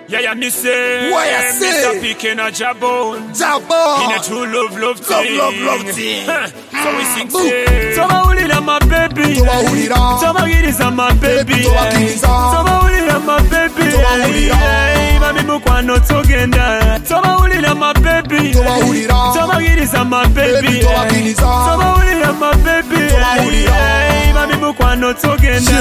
Yaya Nisem, Why I say? Mr. Pick and a Jabon. In a Jabon. true love, love Love, thing. love, love thing. Huh. So we sing, Boo. say. Tubawulira my baby. Tubawulira. Tubawuliriza my baby. tubakiriza. Tubawulira my baby. Tubawulira. Hey, Mami mukwano tugenda. Tubawulira my baby. Tubawulira. Tubawuliriza my baby. Baby, tubakiriza. Tubawulira my baby. Tubawulira. Hey, Mami mukwano tugenda.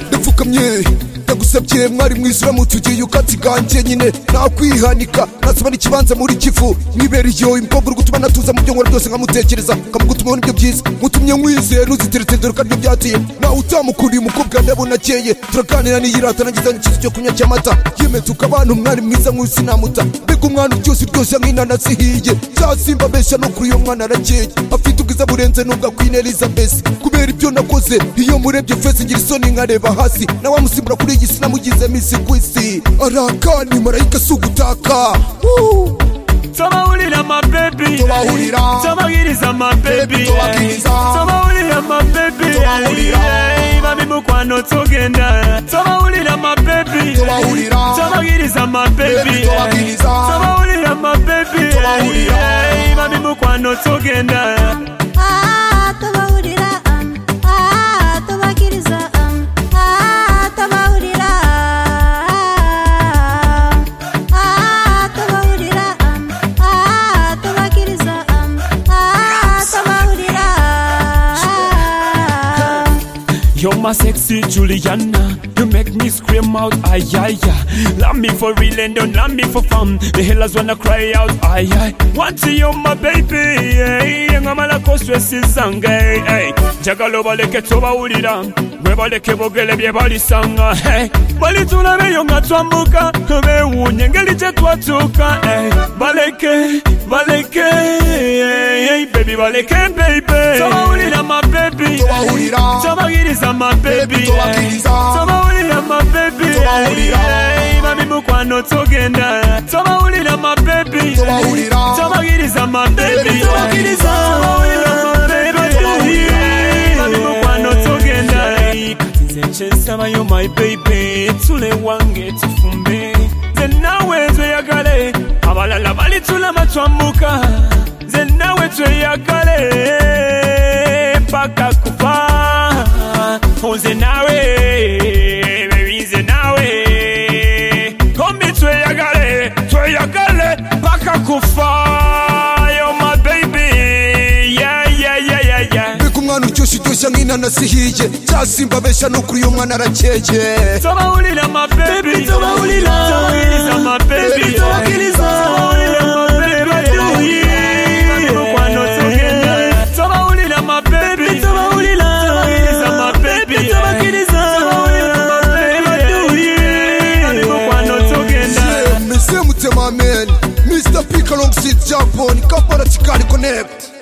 ndapfukamye ndagusabye mwari mwiza uramutugiye ukatsiganjye nyine nakwihanika nasaba n'ikibanza muri kivu mwibera iyo imukobwa uri gutuma natuza mu byo nkora byose nkamutekereza nkamugutuma nibyo byiza mutumye nkwizera uzitiritira kandi nibyo byateye nawe utamukuriye umukobwa ndabona akeye turaganira niyirata nagize n'ikibazo cyo kunywa cy'amata yemeza ukabana umwari mwiza nk'uyu sinamuta mbega umwana uryoshye uryoshya nk'inanasi ihiye cyasimba abeshya no kuri uyo mwana arakeye afite ubwiza burenze n'ubwa kwine elizabeth kubera ibyo nakoze iyo murebye fesi ngira isoni nkareba hasi nawe amusimbura kuri iyi si namugize misi ku isi arakani marayika si ugutaka Woo! Tubawulira my baby. Tubawulira. Tubawuliriza my baby. Tubakiriza. Tubawulira my baby. Tubawulira. Hey, Mami mukwano tugenda. Tubawulira my baby. Tubawulira. Tubawuliriza my baby. Baby, tubakiriza. Tubawulira my baby. Tubawulira. Hey, Mami mukwano tugenda. Ah, tubahurira, ah, tubakiriza, ah, tubahurira, ah, tubahurira, ah, tubakiriza, ah, tubahurira. You're my sexy Juliana. You make me scream out, ay, ay, ay. Love me for real and don't love me for fun. The hellers wanna cry out, ay, ay. Want to you, my baby, ay. Yangamala koswesi sanga, ay, ay. Jagalo baleke toba ulira. Webaleke bogele bye balisanga, hey. Balitula beyo nga twambuka. Bewunye ngeli je twatuka, ay. Baleke, baleke, ay, ay. Baby, baleke, baby. Toba ulira, my baby. Tubahurira. tubawuliriza my baby Tubakiriza. tubawulira my baby Tubahurira. Hey, mami mukwano tugenda tubawulira my baby Tubahurira. tubawuliriza my baby Baby, tubakiriza. Tubawulira my baby. Tubahurira. Hey, mami mukwano tugenda Kati nze nkyensaba yo my baby tule wange tufumbe nze nawe tweyagale abalala balitulama twambuka nze nawe tweyagale paka kufa nze nawe baby nze nawe kombi tweyagale tweyagale paka kufa yo my baby yeah yeah yeah yeah yeah mbega umwana uryoshye uryoshya nk'inanasi ihiye cyasimba abeshya no kuri uyo mwana arakeye Tubawulira my baby Tubawulira Tubawuliriza my baby Baby, tubakiriza. Tubawulira my baby Tubawulira Mukwano tugenda Tubawulira my baby Tubawulira Tubawuliriza my baby Tubakiriza Tubawulira my baby Mukwano tugenda mese mutemameni mr p kalongsit japon kampala kikali connect